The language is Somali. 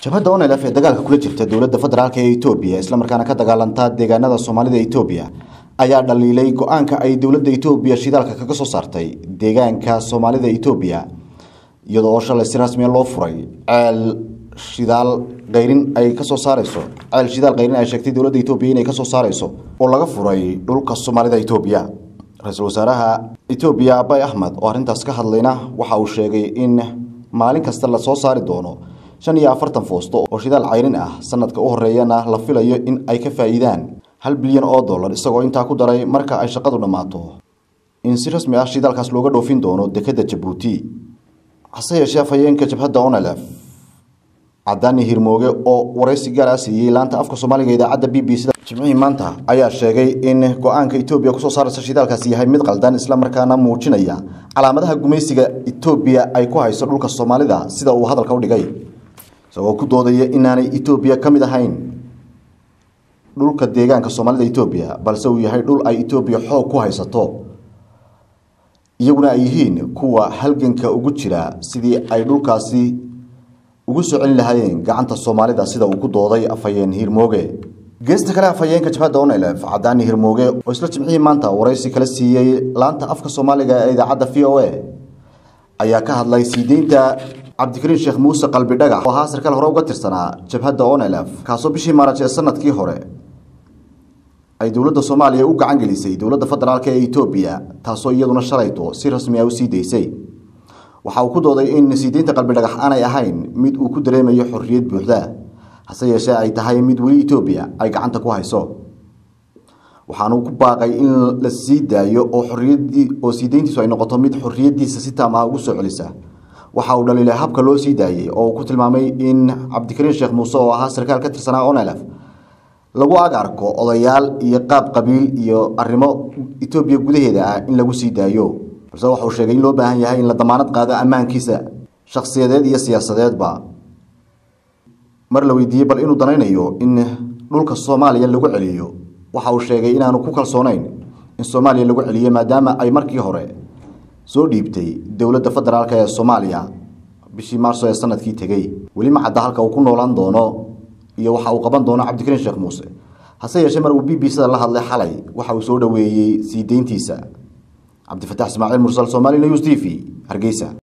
jabhadda onelf ee dagaalka kula jirta dowladda federaalk ee etoobiya islamarkaana ka dagaalanta deegaanada soomaalida etoobiya ayaa dhaliilay go-aanka ay dowladda etoobiya shidaalka kaga soo saartay deegaanka soomaalida etoobiya iyadoo oo shalay si rasmiya loo furay ceel shidaal kayrin ay kasoo saareyso ceel shidaal kayrin ay sheegtay dowladda etoobiya inay kasoo saareyso oo laga furay dhulka soomaalida etoobiya ra-iisul wasaaraha etoobiya abay axmed oo arrintaas ka hadlayna waxa uu sheegay in maalin kasta lasoo saari doono shan iyo afartan foosto oo shidaal cayrin ah sanadka u horeeyana la filayo in ay ka faa'iidaan hal bilyan oo dollar isagoo intaa ku daray marka ay shaqadu dhammaato in si rasmi ah shidaalkaas looga dhoofin doono dekedda jabuuti hase yeeshee afhayeenka jabhadda onelef cadaani hirmooge oo waraysi gaar ah siiyey laanta afka soomaaliga idaacadda b b c jimcihii maanta ayaa sheegay in go-aanka etoobiya kusoo saaraysa shidaalkaasi yahay mid qaldan islamarkaana muujinaya calaamadaha gumaysiga etoobiya ay ku hayso dhulka soomaalida sida uu hadalka u dhigay isagoo ku doodaya inaanay etoobiya ka mid ahayn dhulka deegaanka soomaalida etoobiya balse uu yahay dhul ay etoobiya xoog ku haysato iyaguna ay yihiin kuwa halganka ugu jira sidii ay dhulkaasi ugu soo celin lahaayeen gacanta soomaalida sida uu ku dooday afhayeen hirmooge geesta kale afhayeenka jabhadda onelf cadaani hirmooge oo isla jimcihii maanta waraysi kala siiyey laanta afka soomaaliga ee idaacadda v o a ayaa ka hadlay sii deynta cabdikariin sheekh muuse qalbi dhagax oo ahaa sarkaal hore uga tirsanaa jabhadda onelf kaasoo bishii maaraj ee sanadkii hore ay dowladda soomaaliya u gacan gelisay dowladda federaalk ee etoobiya taasoo iyaduna shalayto si rasmi ah u sii daysay waxa uu ku dooday in sii deynta qalbi dhagax aanay ahayn mid uu ku dareemayo xorriyad buuxda hase yeeshee ay tahay mid weli etoobiya ay gacanta ku hayso waxaanu ku baaqay in la sii daayo oo xorriyadii oo sii deyntiisu ay noqoto mid xorriyadiisa si taam ah ugu soo celisa waxa uu dhaliilay habka loo sii daayey oo uu ku tilmaamay in cabdikariin sheekh muuse oo ahaa sarkaal ka tirsanaa onelf lagu ag arko odayaal iyo qaab qabiil iyo arrimo etoobiya gudaheeda ah in lagu sii daayo balse waxauu sheegay in loo baahan yahay in la damaanad qaado ammaankiisa shakhsiyadeed iyo siyaasadeedba mar la weydiiyey bal inuu danaynayo in dhulka soomaaliya lagu celiyo waxa uu sheegay inaanu ku kalsoonayn in soomaaliya lagu celiyo maadaama ay markii hore soo dhiibtay dowladda federaalk ee soomaaliya bishii maarso ee sanadkii tegey weli ma cadda halka uu ku noolaan doono iyo waxa uu qaban doono cabdikariin sheekh muuse hase yeeshee mar uu b b c-da la hadlay xalay waxa uu soo dhoweeyey sii deyntiisa cabdifataax ismaaciil mursal somali news t v hargeysa